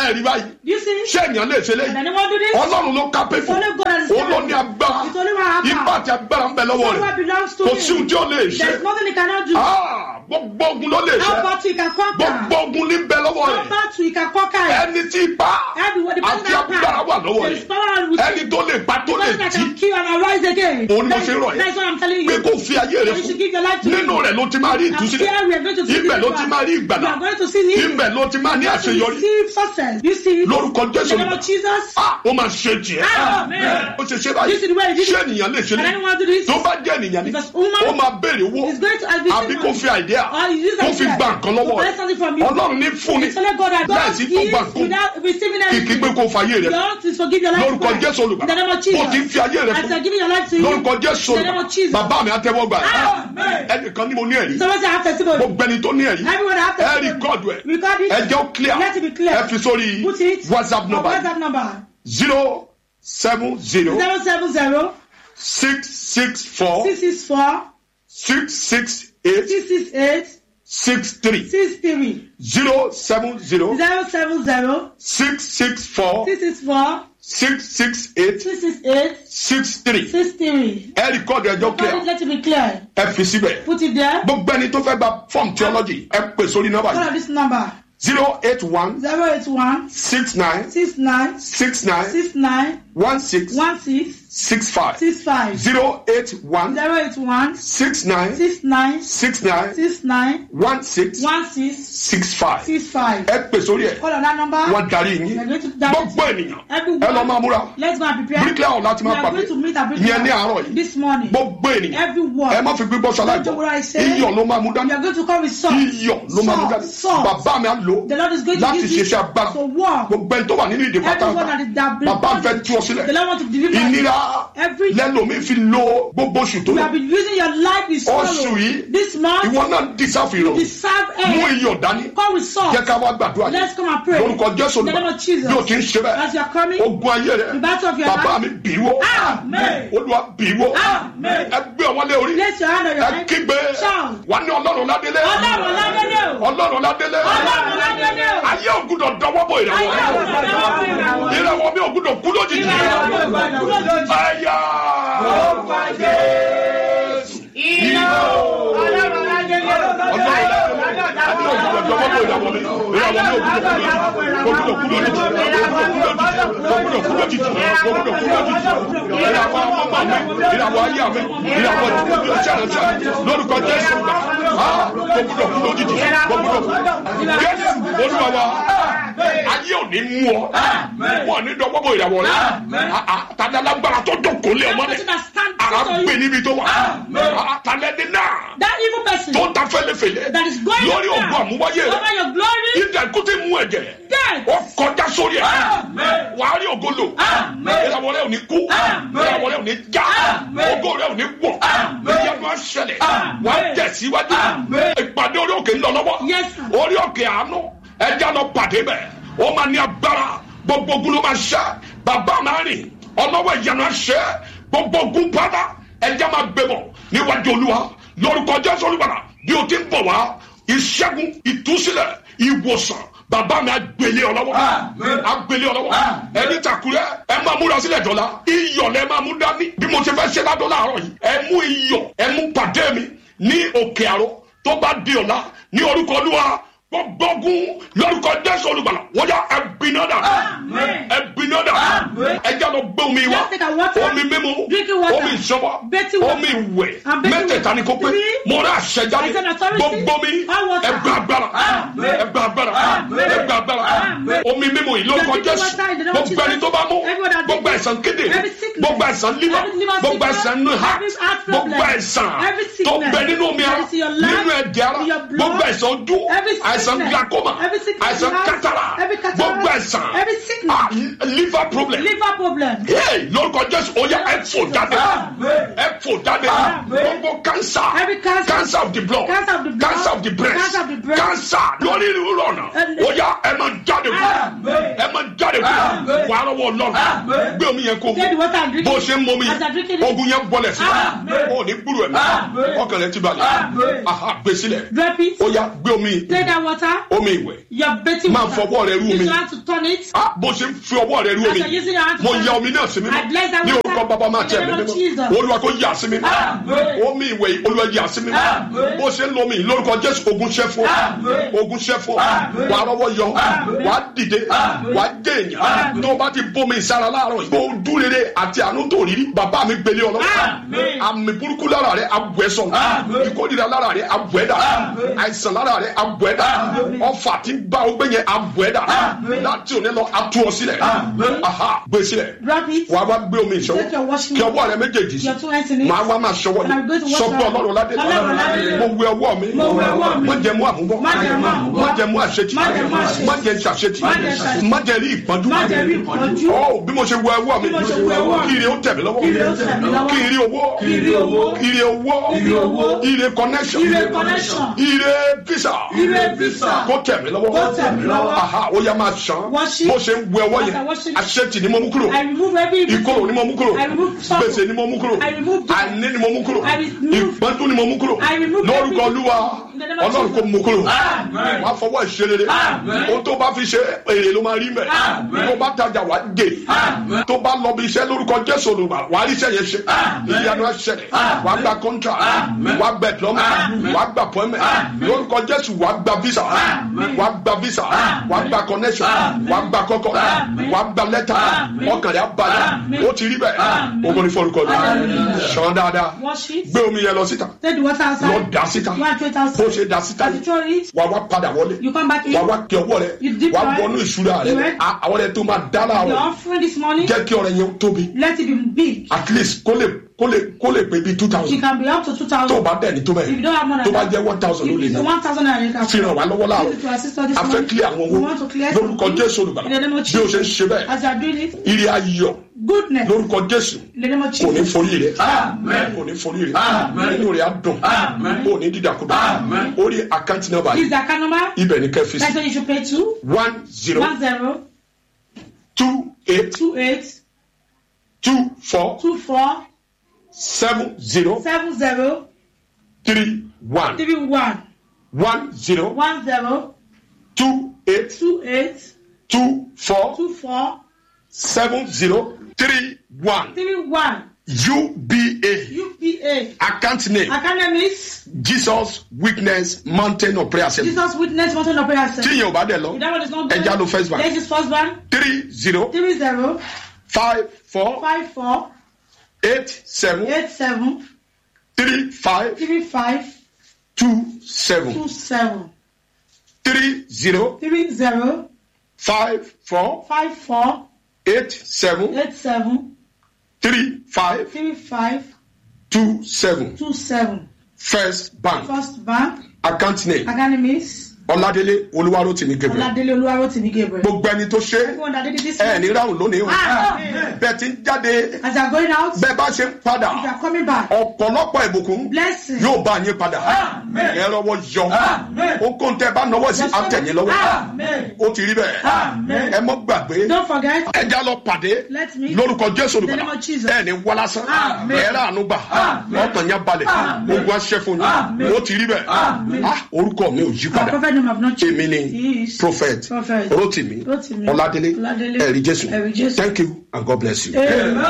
ẹ rí báyìí You see? ṣé èèyàn lè ṣe And léyìí anyone do this? ọlọ́run ló kápẹ́ fún Only God has òun ló done ní it. agbára It's only what happened. ipá àti agbára ń bẹ lọ́wọ́ All rẹ̀ what belongs to kò him. sí ohun tí ó lè ṣe There's nothing he cannot do. Ah, gbogbo ogun ló lè ṣe How about you can conquer? gbogbo ogun ní bẹ lọ́wọ́ How rẹ̀ about you can conquer it? ẹni tí ipá Everyone, the person àti that agbára wà lọ́wọ́ There is rẹ̀ power with ẹni tó lè pa tó The lè person that jí can kill and arise again. Òun ni mo That's- ṣe ń rọ̀ yẹn. That's what I'm telling pé you. kó fi ayé rẹ̀ You should fún give your life to nínú him. rẹ̀ ló ti máa rí And ìtúsílẹ̀ here we are going to see ibẹ̀ ló ti deliverance. máa rí We ìgbàlà are going to see healing. ibẹ̀ ló ti máa ní To àṣeyọrí receive success. You see? lórúkọ In jésù the name of Jesus. Ah, ó máa ṣe tiẹ̀ Amen. ó ṣe ṣe This is the way báyìí it is. ṣé ènìyàn lè ṣe Can ní anyone do this? tó bá jẹ́ ènìyàn ni Because woman ó máa béèrè owó He's going to ask you àbí kó fi àìdíà Or you use kó that fi prayer gba nǹkan lọ́wọ́ to rẹ̀ buy something from you. ọlọ́run ní fún ni It's only God that God láìsí kó gives gbà kó without receiving kìkì anything. pé kó fàyè rẹ̀ God is forgive your life. lórúkọ to jésù Christ. olùgbà In the name of bó Jesus. ti ń fi ayé rẹ̀ As fún you're giving your life to him. lórúkọ jésù In the name olùgbà of Jesus. bàbá mi àtẹ́wọ́ gbà Amen. ẹnìkan ní mo ní ẹ̀rí Someone say I have testimony. gbogbo ẹni tó ní ẹ̀rí Everyone have ẹ testimony. rìkọ́dù ẹ̀ Record it. ẹ jẹ́ ó clear Let it be clear. ẹ fi sórí Put it. whatsapp on number WhatsApp number. zero seven zero Zero seven zero six six four six six four six six eight six six eight six three six three zero seven zero zero seven zero six six four six six four six six eight six six eight six three six three. ẹ rìkọ́dù ẹjọ́ Record it. clear Let it be clear. ẹ fi síbẹ̀ Put it there. gbogbo ẹni tó fẹ́ gba form theology ẹ pè sórí nọ́mbà Call yìí out this number. zero eight one Zero eight one six nine six nine six nine six nine one six one six six five six five. zero eight one Zero eight one six nine six nine six nine six nine one six one six six five six five. ẹ pè sórí ẹ Call on that number. wọ́n darí We yín are going to direct gbogbo ènìyàn everyone. ẹ lọ máa múra Let's go and prepare. bíríkìlà ọ̀la ti We máa are pàdé going to meet at ìyẹn ní àárọ̀ yìí this morning. gbogbo ènìyàn Everyone. ẹ má fi gbígbọ́ Don't do what ṣaláìgbọ́ I say. iyọ̀ ló máa mú dání We are going to come with salt. iyọ̀ ló máa mú Salt, dání salt. bàbá mi á lò The Lord is going to láti use it ṣiṣẹ́ agbára to walk. gbogbo ẹni tó wà nínú ìdè Everyone pátápátá that is that bàbá fẹ́ tú ọ The sílẹ̀ Lord want to deliver you. ìnira Every lẹ́lòmíì fi lo gbogbo oṣù tó you lọ have been using your life with sorrow. Oṣù yìí, This month, ìwọ náà dísáfì rọ deserve mú air. iyọ̀ dání Come with salt. jẹ́ ká wá gbàdúrà Let's come and pray. lórúkọ jésù In the name olùkọ́ of Jesus. bí o ti ń ṣe bẹ́ẹ̀ As you are coming, ogun ayé rẹ the battle of your bàbá life. mi bì í wó Amen. olúwa bì í wó Amen. ẹ gbé ọwọ́ lé orí Place your hand on your ẹ head. kígbe Shout. wà ní ọlọ́run ládélé Ọlọ́run ládélé o. ọlọ́run ládélé Ọlọ́run ládélé o. ayé ògùdọ̀ dọwọ́ bọ̀ ìràwọ̀ Ayé ògùdọ̀ dọwọ́ bọ̀ ìràwọ̀. ìràwọ̀ mi ògùdọ̀ kú lójijì Ìràwọ̀ mi ògùdọ̀ kú lójijì. ayá ìràwọ̀ ayé àmì ìràwọ̀ ìdílé ṣàlàṣà lórúkọ jésù gbà á gbogbo kú lójijì gbogbo kú jésù olúwa wa ayé ò ní mú ọ wọn ní dọwọ́ bọ̀ ìràwọ̀ rẹ tàdàlágbára tó dọ̀kọ́ lé ọmọ rẹ That person that stand ara before gbé you. níbi tó wà tàlẹ́dí náà That evil person tó ń ta fẹ́lẹ́fẹ́lẹ́ that is going lórí down ògùn àmúwáyé rẹ over your glory, ìdá ikú tí mú ẹ̀jẹ̀ death. ó kọjá sórí ẹ̀ wàá rí ògo lò ìràwọ̀ rẹ ò ní kú ìràwọ̀ rẹ ò ní já ògo rẹ ò ní wọ̀ ìyanu àṣẹlẹ̀ wàá tẹ̀síwájú ìpàdé orí òkè ń lọ lọ́wọ́ Yes, sir. orí òkè àánú ẹja lọ pàdé bẹ̀ ó máa ní agbára gbogbo ogun ló máa ṣá bàbá máa rìn ọlọ́wọ́ ìyanu àṣẹ gbogbo ogun pátá ẹja máa gbé bọ̀ níwájú olúwa lórúkọ jésù olúbàrà bí o ti ń bọ̀ wá ìṣẹ́gun ìtúsílẹ̀ ìwòsàn bàbá mi agbélé ọlọ́wọ́ agbélé ọlọ́wọ́ ẹni takurẹ́ ẹ máa múra sílẹ̀ dọ́là iyọ̀ lẹ máa mú dání bí mo ti fẹ́ ṣe ládọ́ láàárọ̀ yìí ẹ mú iyọ̀ ẹ mú pàdé mi ní òkè àrò tó bá di ọ̀la ní orúkọ olúwa gbọ́gbọ́gun lórúkọ jésù olùgbàlà wọ́n yá ẹbínádà ẹbínádà ẹjá lọ gbé omi wa Just take a water, omi mímu drinking water, omi ìṣọwọ́ bathing water, omi ìwẹ̀ and bathing mẹ́tẹ̀ẹ̀ta ni kò pé Three. mo rà àṣẹjáde I said authority, gbogbo mi all water. ẹgbẹ́ agbára ẹgbẹ́ agbára ẹgbẹ́ agbára Amen. omi mímu yìí lórúkọ Just drink jésù water in the name of gbogbo ẹni Jesus. tó bá mú Everyone that gbogbo drink ẹ̀sán kéde every sickness, gbogbo ẹ̀sán liver every liver gbogbo sickness, ẹ̀sán nínú heart every heart gbogbo problem, ẹ̀sán every tó sickness bẹ nínú omi ara that is in your life, nínú ẹ̀jẹ̀ ara in your blood, gbogbo ẹ̀sán ojú every àìsàn sickness, glaucoma every sickness àìsàn you have, kátàrà every cataract, gbogbo ẹ̀sán every sickness, ah, liver problem liver problem. Hey, lórúkọ jésù ó yá ẹ fò jáde Amen. ẹ fò jáde gbogbo cancer Every cancer, cancer of the blood cancer of the blood, cancer of the breast cancer of the breast, cancer lórí ìrú ọ̀nà And- ó yá ẹ máa jáde kú Amen. ẹ máa jáde kú Amen. wà wàá rọwọ́ ọlọ́run gbé omi yẹn kó Take the water and drink bó o it. ṣe ń mọ omi As I drink it. ogun yẹn bọlẹ̀ sí Amen. o ní gbúrò ẹ̀ ọkàn rẹ ti balẹ̀ aha gbé sílẹ̀ Drop it. ó yá gbé omi Take that water. omi ìwẹ̀ You're betting máa water. fọwọ́ rẹ rú Use omi your hand to turn it. Ah, bó ṣe ń fi ọwọ́ rẹ rú As omi you're using your hand to mo turn ya it. omi náà sí mi I bless that ní water. orúkọ bàbá máa In tẹ̀ the mí name of mímọ́ Jesus. olúwa kò yà sí mi Amen. omi ìwẹ̀ yìí, olúwa yà sí mi bó ṣe ń lo omi yìí, lórúkọ jésù ogun ṣẹ́ fún Amen. ogun ṣẹ́ fún wàá rọwọ́ yọ wàá dìde wàá dé èèyàn tó o bá ti bómi ìsára láàárọ̀ yìí bó o dún rere àti àánú tó rírí bàbá mi gbélé ọlọ́wọ́ Amen. àmì burúkú lára rẹ abù ẹ sọnù ìkórìíra lára rẹ abù ẹ dà àìsàn lára rẹ abù ẹ dà ọfà tí ń bá o gbé yẹn abù ẹ dà láti òní lọ atú ọ sílẹ̀ aha gbé sílẹ̀ Drop it. wàá wá gbé omi ìṣọwọ́ Take your washing kí ọwọ́ rẹ méjèèjì sí Your two hands in it. màá wá máa ṣọwọ́ And I'm going to ni wash sọ pé my- ọlọ́run ládé Ọlọ́run ládé. mo wẹ ọwọ́ mi Mo wẹ ọwọ́ mi. má jẹ mú àmúbọ̀ Má jẹ mú àmúbọ̀. má jẹ mú àṣetì Má jẹ mú àṣetì. má jẹ ṣàṣetì Má jẹ ṣàṣetì. má jẹ rí ìpọ́njú Má jẹ rí ìpọ́njú. Ọ́, bí mo ṣe wẹ ọwọ́ mi Bí mo ṣe wẹ ọwọ́ mi. kí ire ó tẹ̀ mí lọ́wọ́ Kí ire ó tẹ̀ mí lọ́wọ́. kí ire owó Kí ire owó. ire owó Ire owó. ire connection Ire connection. ire visa Ire visa. kó tẹ̀ mí lọ́wọ́ Kó tẹ̀ mí lọ́wọ́. aha ó yá máa ṣàn Wash it. bó ṣe ń wẹ ọwọ́ As I yẹn wash it. àṣetì ni mo mú kúrò I remove every ìkorò ni mo mú kúrò I remove sorrow. gbèsè ni mo mú kúrò I remove death. àìní ni mo mú kúrò I remove- ìpọ́njú ni mo mú kúrò I remove lórúkọ every- olúwa In the name of ọlọ́run Jesus. kò mú kúrò Amen. wàá fọwọ́ ìṣerere Amen. ohun tó bá fi ṣe èrè ló máa rí mẹ́ Amen. tó bá tajà wàá dè Amen. tó bá lọ bí iṣẹ́ lórúkọ jésù olùgbà wàá rí iṣẹ́ yẹn ṣe ìyanu ẹ̀ṣẹ̀lẹ̀ wàá gba contract wàá gba diploma wàá gba appointment lórúkọ jésù wàá gba visa wàá gba visa wàá gba connection wàá gba kọ́kọ́ wàá gba lẹ́tà ọkàn rẹ̀ á balẹ̀ ó ti rí bẹ́ẹ̀ ogun ní forúkọ rẹ̀ ṣan dáadáa Wash it. gbé omi yẹn lọ síta Take the water outside. lọ dà síta You want to throw it outside. bó ṣe dà síta As you throw it, wàá wá padà wọlé you come back in. wàá wá kí ọwọ́ rẹ You dip wàá right. wọnú ìṣúra rẹ You right. À- àwọn rẹ tó máa dá Your láàárọ̀ offering this morning, jẹ́ kí ọrẹ yẹn tóbi let it be big. at least kó lè kó lè kó lè pé bíi two It thousand can be up to two tó o thousand. bá dẹ̀ ní tó If you bẹ́ẹ̀ don't have more tó than bá that, jẹ́ one thousand ló if lè it's ná one thousand naira, you can fi ràn wá lọ́wọ́ Use láàárọ̀ it to assist us this a fẹ́ morning. kílẹ̀ àwọn We owó want to clear lórúkọ something. jésù olùbàdàn In the name of bí o ṣe ń Jesus. ṣe bẹ́ẹ̀ As you are doing it, ire ayọ̀ goodness. lórúkọ jésù In the name of kò ní Jesus. forí rẹ Amen. kò ní forí rẹ Amen. inú rẹ á dùn Amen. kò ní dídàkudà Amen. orí àkáǹtì nọ́mbà This yìí is the account number. ibẹ̀ ní kẹfì That's sí what you should pay to. one zero One zero two eight two eight two four two four seven zero seven zero three one three one one zero one zero two eight two eight two four two four seven zero three one three one UBA UPA. account name Academies. Jesus Witness Mountain of Prayer Center Jesus Witness Mountain of Prayer tí Center. yẹn ò bá dẹ̀ lọ If that one is not ẹja ló first bank There's his first one. three zero Three zero five four five four eight seven eight seven three five three five two seven two seven three zero three zero five four five four eight seven eight seven three five three five two seven two seven. First Bank First Bank. account name Academies. Ọládélé Olúwarótìmí Gabriel Ọládélé Olúwarótìmí Gabriel. gbogbo ẹni tó ṣe Everyone that did it this ẹ morning. ní ráhùn lónìí o Ah, bẹ́ẹ̀ ti ń jáde As you are going out, bẹ́ẹ̀ bá ṣe ń padà if you are coming back, ọ̀pọ̀lọpọ̀ ìbùkún blessing. yóò bá yín padà Amen. ẹ rọwọ́ yọ Amen. ó kó ń tẹ́ bá nọwọ́ sí àtẹ̀yìn lọ́wọ́ Amen. ó ti rí bẹ́ẹ̀ Amen. ẹ mọ́ gbàgbé Don't forget, ẹja lọ pàdé let me. lórúkọ jésù In the olùbàdàn name of Jesus. ẹ ní wọlásán Amen. ẹ rà àánú gbà Amen. ọkàn yẹn balẹ̀ Amen. ogun aṣẹ fún Amen. yín ó ti rí bẹ́ẹ̀ Amen. Ah, orúkọ mi ò yí Our padà prophet name have not èmi changed. ni He is prophet Prophet rotimi Rotimi ọládélé Ọládélé ẹ̀rí jésù Ẹ̀rí Jésù. thank you and god bless you. Amen.